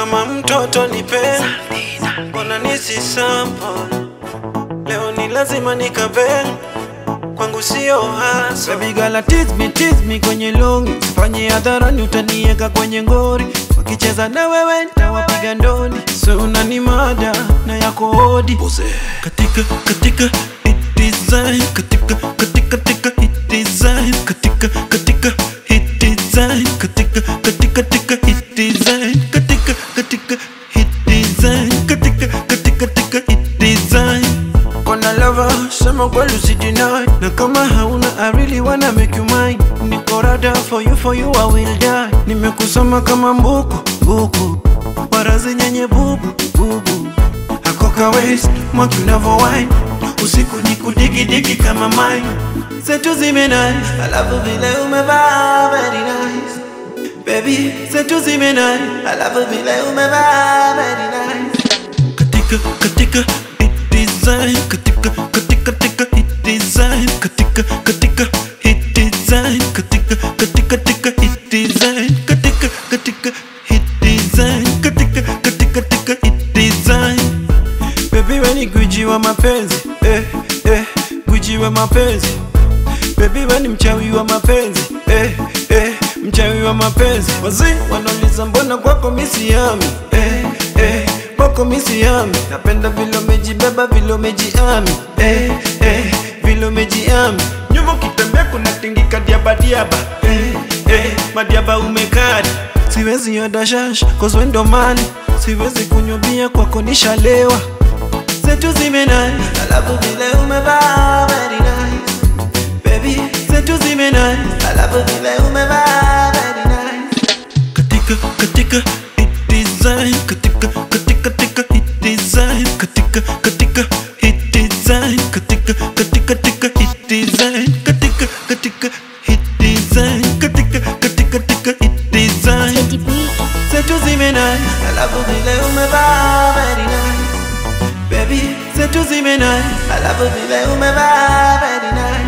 kama mtoto nipe, mbona nisi sample leo ni lazima nikabe kwangu sio hasa Baby girl tease me, tease me kwenye longi Sifanye hadharani utanieka kwenye ngori Wakicheza na wewe nitawapiga ndoni So unani mada na yako hodi Katika, katika hit design Katika, katika, katika hit design Katika, katika hit design Katika, katika, katika hit design Katika, katika hit design Katika, katika, katika hit design Kona lover, sema kweli usideny Na kama hauna I really wanna make you mine Niko rada for you, for you I will die Nimekusoma kama mbuku, buku Warazi nyenye bubu, bubu Hakoka waist, mwaki unavo wine Usiku ni kudigi digi kama mine Zetu zime nice Alafu vile umevaa very nice Baby, zetu zime nice Alafu vile umevaa very nice katika katika hit design katika katika katika hit design katika katika hit design katika katika katika hit design katika katika hit design katika katika katika hit design baby we ni gwiji wa mapenzi eh eh gwiji wa mapenzi baby we ni mchawi wa mapenzi eh eh mchawi wa mapenzi wazee wanauliza mbona kwako misiami eh eh kwako misiami napenda vile umejibeba vile umejiami eh eh vile umejiami nyuma ukitembea kuna tingika diaba diaba eh eh madiaba umekari siwezi oda shash cause we ndo mali siwezi kunywa bia kwako nishalewa zetu zimenai alafu vile umevaa very nice baby zetu zimenai alafu vile umevaa very nice katika katika hit design katika katika katika hit design katika katika hit design katika katika katika hit design katika katika hit design katika katika katika hit design Teddy B. zetu zimenai alafu vile umevaa very nice baby zetu zimenai alafu vile umevaa very nice